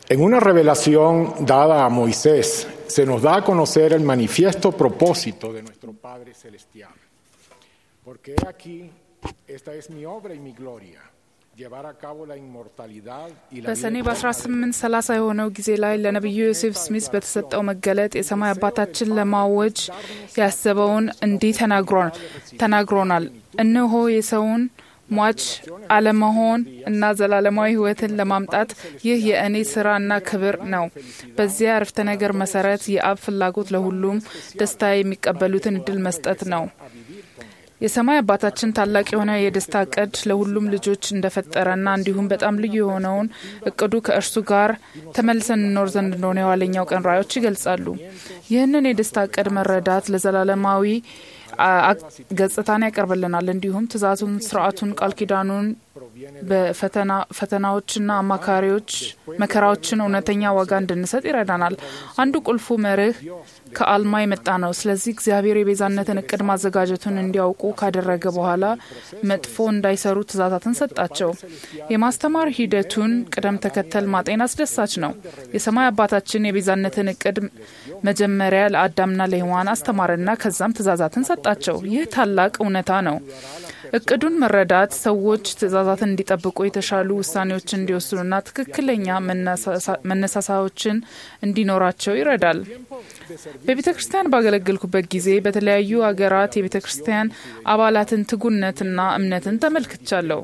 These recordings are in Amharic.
En una revelación dada a Moisés, se nos da a conocer el manifiesto propósito de nuestro Padre Celestial. Porque he aquí, esta es mi obra y mi gloria, llevar a cabo la inmortalidad y la በሰኔ vida eterna በ1830 የሆነው ጊዜ ላይ ለነቢዩ ዮሴፍ ስሚስ በተሰጠው መገለጥ የሰማይ አባታችን ለማወጅ ያሰበውን እንዲህ ተናግሮን ተናግሮናል። እነሆ የሰውን ሟች አለመሆን እና ዘላለማዊ ሕይወትን ለማምጣት ይህ የእኔ ስራና ክብር ነው። በዚያ አረፍተ ነገር መሰረት የአብ ፍላጎት ለሁሉም ደስታ የሚቀበሉትን እድል መስጠት ነው። የሰማይ አባታችን ታላቅ የሆነ የደስታ እቅድ ለሁሉም ልጆች እንደፈጠረና እንዲሁም በጣም ልዩ የሆነውን እቅዱ ከእርሱ ጋር ተመልሰን እንኖር ዘንድ እንደሆነ የኋለኛው ቀን ራእዮች ይገልጻሉ። ይህንን የደስታ እቅድ መረዳት ለዘላለማዊ አ- አ- ገጽታን ያቀርብልናል። እንዲሁም ትእዛዙን፣ ስርዓቱን፣ ቃል ኪዳኑን በፈተና ፈተናዎችና አማካሪዎች መከራዎችን እውነተኛ ዋጋ እንድንሰጥ ይረዳናል። አንዱ ቁልፉ መርህ ከአልማ የመጣ ነው። ስለዚህ እግዚአብሔር የቤዛነትን እቅድ ማዘጋጀቱን እንዲያውቁ ካደረገ በኋላ መጥፎ እንዳይሰሩ ትእዛዛትን ሰጣቸው። የማስተማር ሂደቱን ቅደም ተከተል ማጤን አስደሳች ነው። የሰማይ አባታችን የቤዛነትን እቅድ መጀመሪያ ለአዳምና ለሔዋን አስተማረና ከዛም ትእዛዛትን ሰጣቸው። ይህ ታላቅ እውነታ ነው። እቅዱን መረዳት ሰዎች ትእዛዛትን እንዲጠብቁ የተሻሉ ውሳኔዎችን እንዲወስኑና ትክክለኛ መነሳሳ- መነሳሳዎችን እንዲኖራቸው ይረዳል። በቤተ ክርስቲያን ባገለገልኩበት ጊዜ በተለያዩ አገራት የቤተ ክርስቲያን አባላትን ትጉነትና እምነትን ተመልክቻለሁ።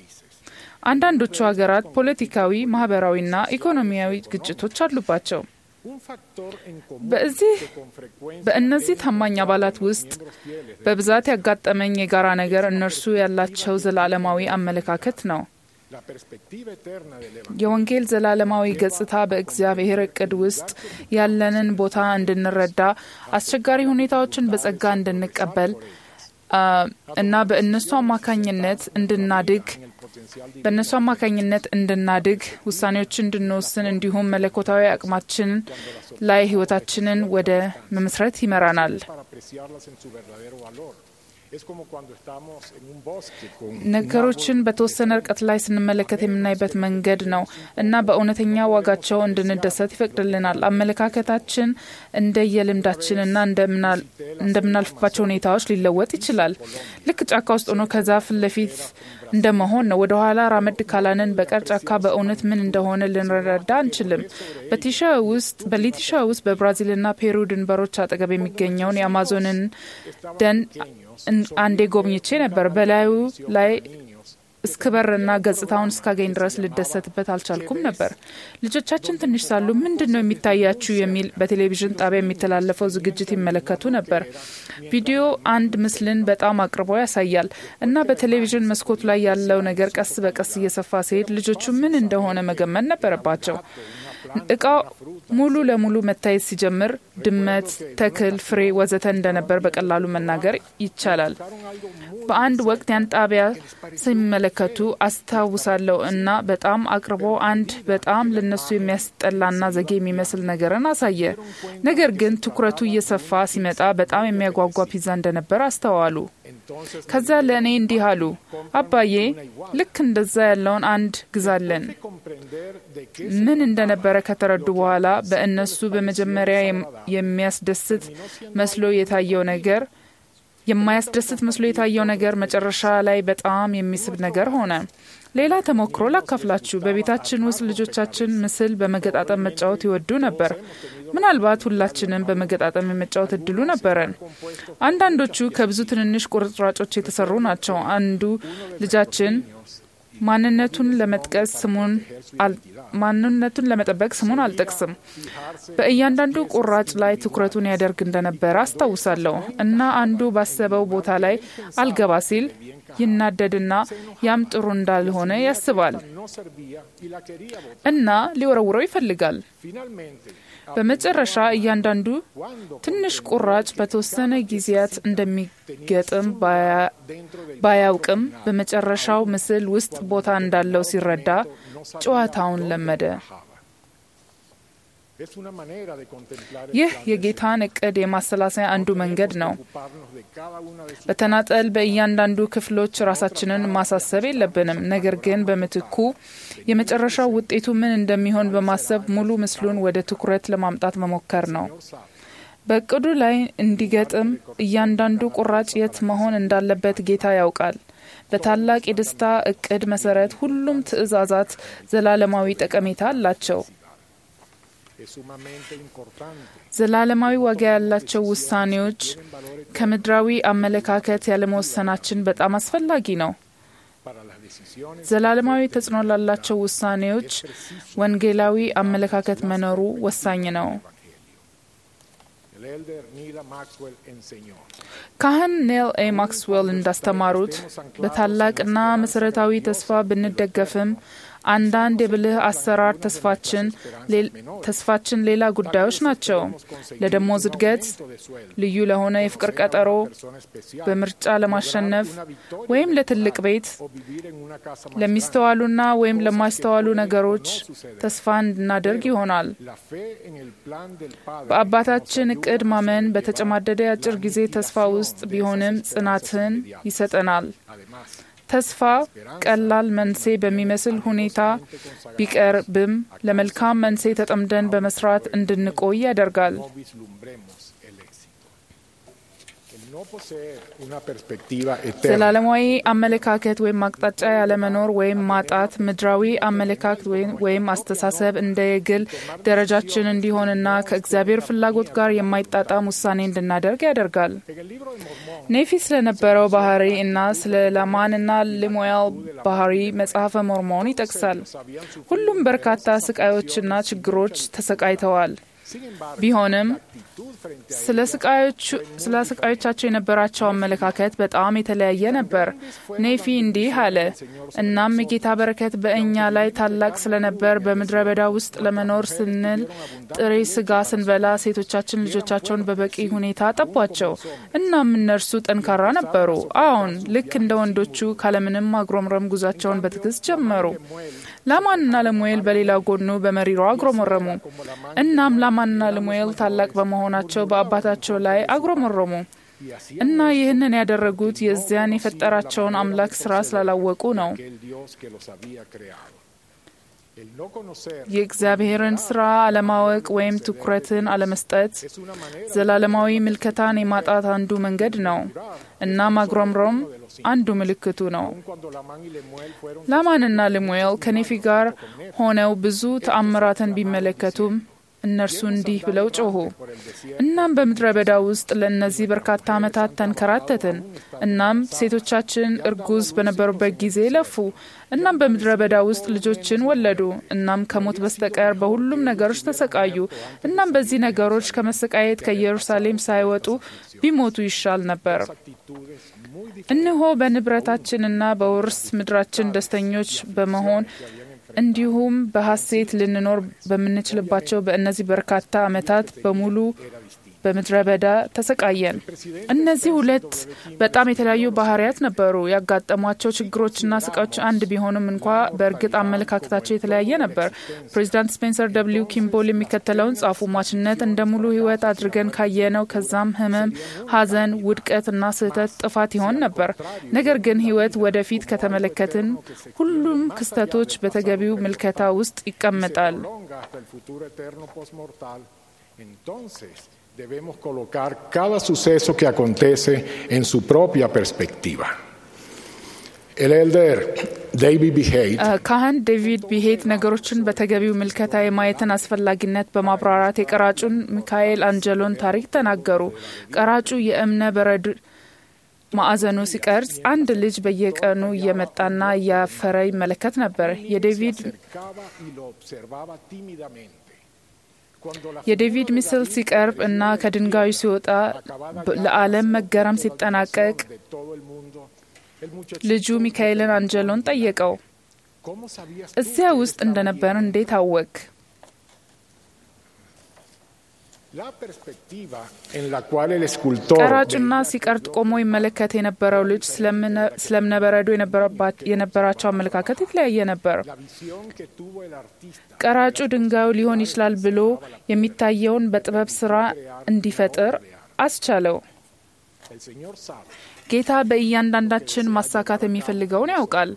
አንዳንዶቹ ሀገራት ፖለቲካዊ፣ ማህበራዊና ኢኮኖሚያዊ ግጭቶች አሉባቸው። un factor en común በዚህ que con frecuencia በእነዚህ ታማኝ አባላት ውስጥ በብዛት ያጋጠመኝ የጋራ ነገር እነርሱ ያላቸው ዘላለማዊ አመለካከት ነው። la perspectiva eterna del Evangelio የወንጌል ዘላለማዊ ገጽታ በእግዚአብሔር እቅድ ውስጥ ያለንን ቦታ እንድንረዳ፣ አስቸጋሪ ሁኔታዎችን በጸጋ እንድንቀበል አ፣ እና በእነሱ አማካኝነት እንድናድግ በእነሱ አማካኝነት እንድናድግ ውሳኔዎችን እንድንወስን እንዲሁም መለኮታዊ አቅማችን ላይ ህይወታችንን ወደ መመስረት ይመራናል። para apreciarlas en su verdadero valor. Es como cuando estamos en un bosque con ነገሮችን በተወሰነ ርቀት ላይ ስንመለከት የምናይበት መንገድ ነው እና በእውነተኛ ዋጋቸው እንድንደሰት ይፈቅድልናል። አመለካከታችን እንደየልምዳችንና እንደምናል- እንደምናልፍባቸው ሁኔታዎች ሊለወጥ ይችላል። ልክ ጫካ ውስጥ ሆኖ ከዛፍ ለፊት እንደመሆን ነው። ወደ ኋላ ራመድ ካላንን በቀር ጫካ በእውነት ምን እንደሆነ ልንረዳ አንችልም። በቲሻ ውስጥ በሊቲሻ ውስጥ በብራዚልና ፔሩ ድንበሮች አጠገብ የሚገኘውን የአማዞንን ደን እን- አንዴ ጎብኝቼ ነበር። በላዩ ላይ እስክበርና ገጽታውን እስካገኝ ድረስ ልደሰትበት አልቻልኩም ነበር። ልጆቻችን ትንሽ ሳሉ ምንድን ነው የሚታያችሁ የሚል በቴሌቪዥን ጣቢያ የሚተላለፈው ዝግጅት ይመለከቱ ነበር። ቪዲዮ አንድ ምስልን በጣም አቅርቦ ያሳያል እና በቴሌቪዥን መስኮቱ ላይ ያለው ነገር ቀስ በቀስ እየሰፋ ሲሄድ ልጆቹ ምን እንደሆነ መገመት ነበረባቸው። እቃው ሙሉ ለሙሉ መታየት ሲጀምር ድመት፣ ተክል፣ ፍሬ ወዘተ እንደነበር በቀላሉ መናገር ይቻላል። በአንድ ወቅት ያን ጣቢያ ሲመለከቱ አስታውሳለሁ እና በጣም አቅርቦ አንድ በጣም ለነሱ የሚያስጠላና ዘጌ የሚመስል ነገርን አሳየ። ነገር ግን ትኩረቱ እየሰፋ ሲመጣ በጣም የሚያጓጓ ፒዛ እንደነበር አስተዋሉ። ከዛ ለእኔ እንዲህ አሉ፣ አባዬ ልክ እንደዛ ያለውን አንድ ግዛለን። comprender de qué ምን እንደነበረ ከተረዱ በኋላ በእነሱ በመጀመሪያ የም- የሚያስደስት መስሎ የታየው ነገር የማያስደስት መስሎ የታየው ነገር መጨረሻ ላይ በጣም የሚስብ ነገር ሆነ። ሌላ ተሞክሮ ላካፍላችሁ። በቤታችን ውስጥ ልጆቻችን ምስል በመገጣጠም መጫወት ይወዱ ነበር። ምናልባት ሁላችንም በመገጣጠም የመጫወት እድሉ ነበረን። አንዳንዶቹ ከብዙ ትንንሽ ቁርጥራጮች የተሰሩ ናቸው። አንዱ ልጃችን ማንነቱን ለመጥቀስ ስሙን አል- ማንነቱን ለመጠበቅ ስሙን አልጠቅስም በእያንዳንዱ ቁራጭ ላይ ትኩረቱን ያደርግ እንደነበረ አስታውሳለሁ እና አንዱ ባሰበው ቦታ ላይ አልገባ ሲል ይናደድና ያም ጥሩ እንዳልሆነ ያስባል no servía y la quería botar. እና ሊወረውረው ይፈልጋል። Finalmente, በመጨረሻ እያንዳንዱ ትንሽ ቁራጭ በተወሰነ ጊዜያት እንደሚገጥም ባያ- ባያውቅም በመጨረሻው ምስል ውስጥ ቦታ እንዳለው ሲረዳ ጨዋታውን ለመደ። Es una manera de contemplar el ይህ plan del የጌታን እቅድ የማሰላሰያ አንዱ መንገድ ነው። ocuparnos de cada una de sus በተናጠል በእያንዳንዱ ክፍሎች ራሳችንን ማሳሰብ የለብንም። ነገር ግን በምትኩ የመጨረሻው ውጤቱ ምን እንደሚሆን በማሰብ ሙሉ ምስሉን ወደ ትኩረት ለማምጣት መሞከር ነው። sabe. በእቅዱ ላይ እንዲገጥም እያንዳንዱ ቁራጭ የት መሆን እንዳለበት ጌታ ያውቃል። በታላቅ የደስታ እቅድ መሰረት ሁሉም ትዕዛዛት ዘላለማዊ ጠቀሜታ አላቸው። Es sumamente importante. ዘላለማዊ ዋጋ ያላቸው ውሳኔዎች ከምድራዊ አመለካከት ያለመወሰናችን በጣም አስፈላጊ ነው። Para las decisiones, ዘላለማዊ ተጽዕኖ ላላቸው ውሳኔዎች ወንጌላዊ አመለካከት መኖሩ ወሳኝ ነው። el elder Nila Maxwell enseñó. ካህን ኔል ኤ ማክስዌል እንዳስተማሩት በታላቅና መሰረታዊ ተስፋ ብንደገፍም አንዳንድ የብልህ አሰራር ተስፋችን ሌል- ተስፋችን ሌላ ጉዳዮች ናቸው። ለደሞዝ እድገት፣ De sueldo, ልዩ ለሆነ የፍቅር ቀጠሮ፣ persona especial, በምርጫ ለማሸነፍ ወይም ለትልቅ ቤት o vivir en una casa más ለሚስተዋሉና ወይም ለማይስተዋሉ ነገሮች ተስፋ እንድናደርግ ይሆናል። La fe en el plan del Padre በአባታችን እቅድ ማመን በተጨማደደ የአጭር ጊዜ ተስፋ ውስጥ ቢሆንም ጽናትን ይሰጠናል። además ተስፋ ቀላል መንሴ በሚመስል ሁኔታ ቢቀርብም ለመልካም መንሴ ተጠምደን በመስራት እንድንቆይ ያደርጋል። no vislumbremos el éxito. El no poseer una perspectiva eterna ዘላለማዊ አመለካከት ወይም አቅጣጫ ያለመኖር ወይም ማጣት ምድራዊ አመለካከት ወይም- ወይም አስተሳሰብ እንደ የግል ደረጃችን እንዲሆንና ከእግዚአብሔር ፍላጎት ጋር የማይጣጣም ውሳኔ እንድናደርግ ያደርጋል። en el libro de Mormón ኔፊ ስለነበረው ባህሪ እና ስለ ላማንና ሊሙኤል ባህሪ መጽሐፈ ሞርሞን ይጠቅሳል። habían sufrido ሁሉም በርካታ ስቃዮችና ችግሮች ተሰቃይተዋል። sin embargo ቢሆንም actitud frente a ስለ ስቃዮቹ ስለ ስቃዮቻቸው የነበራቸው አመለካከት በጣም የተለያየ ነበር። ኔፊ እንዲህ አለ። እናም የጌታ በረከት በእኛ ላይ ታላቅ ስለነበር በምድረ በዳ ውስጥ ለመኖር ስንል ጥሬ ስጋ ስንበላ ሴቶቻችን ልጆቻቸውን በበቂ ሁኔታ አጠቧቸው። እናም እነርሱ ጠንካራ ነበሩ። አዎን፣ ልክ እንደ ወንዶቹ ካለምንም ማጉረምረም ጉዟቸውን በትዕግስት ጀመሩ። ላማንና ለሙኤል በሌላ ጎኑ በመሪሮ አጉረመረሙ። እናም ላማንና ለሙኤል ታላቅ በመሆናቸው በአባታቸው ላይ አጉረመረሙ y así እና ይህንን ያደረጉት የዚያን የፈጠራቸውን አምላክ ስራ ስላላወቁ ነው። aquel Dios que los había creado. El no conocer የእግዚአብሔርን ስራ አለማወቅ ወይም ትኩረትን አለመስጠት es una manera ዘላለማዊ ምልከታን የማጣት አንዱ መንገድ ነው እና ማጉረምረም አንዱ ምልክቱ ነው። cuando Lamán y Lemuel fueron ላማንና ልሙኤል ከኔፊ ጋር ሆነው ብዙ ተአምራትን ቢመለከቱም እነርሱ እንዲህ ብለው ጮኹ። እናም በምድረ በዳ ውስጥ ለእነዚህ በርካታ ዓመታት ተንከራተትን። እናም ሴቶቻችን እርጉዝ በነበሩበት ጊዜ ለፉ። እናም በምድረ በዳ ውስጥ ልጆችን ወለዱ። እናም ከሞት በስተቀር በሁሉም ነገሮች ተሰቃዩ። እናም በዚህ ነገሮች ከመሰቃየት ከኢየሩሳሌም ሳይወጡ ቢሞቱ ይሻል ነበር። actitudes muy እነሆ በንብረታችንና በውርስ ምድራችን ደስተኞች በመሆን እንዲሁም በሐሴት ልንኖር በምንችልባቸው በእነዚህ በርካታ ዓመታት በሙሉ በምድረ በዳ ተሰቃየን። እነዚህ ሁለት በጣም የተለያዩ ባህሪያት ነበሩ። ያጋጠሟቸው ችግሮችና ስቃዮች አንድ ቢሆኑም እንኳ በእርግጥ አመለካከታቸው የተለያየ ነበር። ፕሬዚዳንት ስፔንሰር ደብሊው ኪምቦል የሚከተለውን ጻፉ። ሟችነት እንደ ሙሉ ሕይወት አድርገን ካየነው ከዛም ህመም፣ ሐዘን፣ ውድቀት እና ስህተት ጥፋት ይሆን ነበር። ነገር ግን ሕይወት ወደፊት ከተመለከትን ሁሉም ክስተቶች በተገቢው ምልከታ ውስጥ ይቀመጣል። prolonga hasta el futuro eterno postmortal, entonces debemos colocar cada suceso que acontece en su propia perspectiva. El elder David B. Haight ካህን ዴቪድ ቢሄት ነገሮችን በተገቢው ምልከታ የማየትን አስፈላጊነት በማብራራት የቀራጩን ሚካኤል አንጀሎን ታሪክ ተናገሩ። ቀራጩ የእብነ በረድ ማዕዘኑ ሲቀርጽ አንድ ልጅ በየቀኑ እየመጣና እያፈረ ይመለከት ነበር። የዴቪድ acercaba y lo observaba tímidamente. Cuando la የዴቪድ ምስል ሲቀርብ እና ከድንጋዩ ሲወጣ በ- ለዓለም መገረም ሲጠናቀቅ de todo el mundo, el muchacho, ልጁ ሚካኤልን አንጀሎን ጠየቀው። ¿cómo sabías እዚያ ውስጥ እንደነበር እንዴት አወቅ? La perspectiva en la cual el escultor ቀራጭና ሲቀርጥ ቆሞ ይመለከት የነበረው ልጅ ስለእብነበረዱ የነበራቸው አመለካከት የተለያየ ነበር። la visión que tuvo el artista ቀራጩ ድንጋዩ ሊሆን ይችላል ብሎ የሚታየውን በጥበብ ስራ እንዲፈጥር አስቻለው። el Señor sabe ጌታ በእያንዳንዳችን ማሳካት የሚፈልገውን ያውቃል።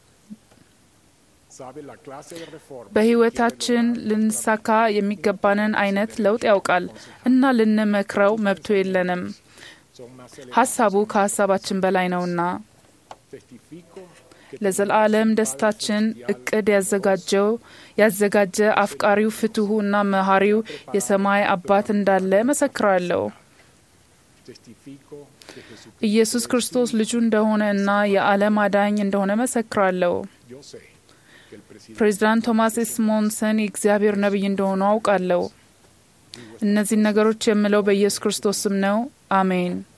sabe la clase de reforma በሕይወታችን ልንሳካ የሚገባንን አይነት ለውጥ ያውቃል እና ልንመክረው መብቱ የለንም። son más elevadas. ሀሳቡ ከሀሳባችን በላይ ነውና Testifico ለዘላለም ደስታችን እቅድ ያዘጋጀው ያዘጋጀ አፍቃሪው ፍትሁ እና መሐሪው የሰማይ አባት እንዳለ መሰክራለሁ። testifico que Jesús ኢየሱስ ክርስቶስ ልጁ እንደሆነ እና የዓለም አዳኝ እንደሆነ መሰክራለሁ። yo sé que el presidente ፕሬዚዳንት ቶማስ ኤስሞንሰን የእግዚአብሔር ነቢይ እንደሆኑ አውቃለሁ። እነዚህን ነገሮች የምለው በኢየሱስ ክርስቶስ ስም ነው። አሜን።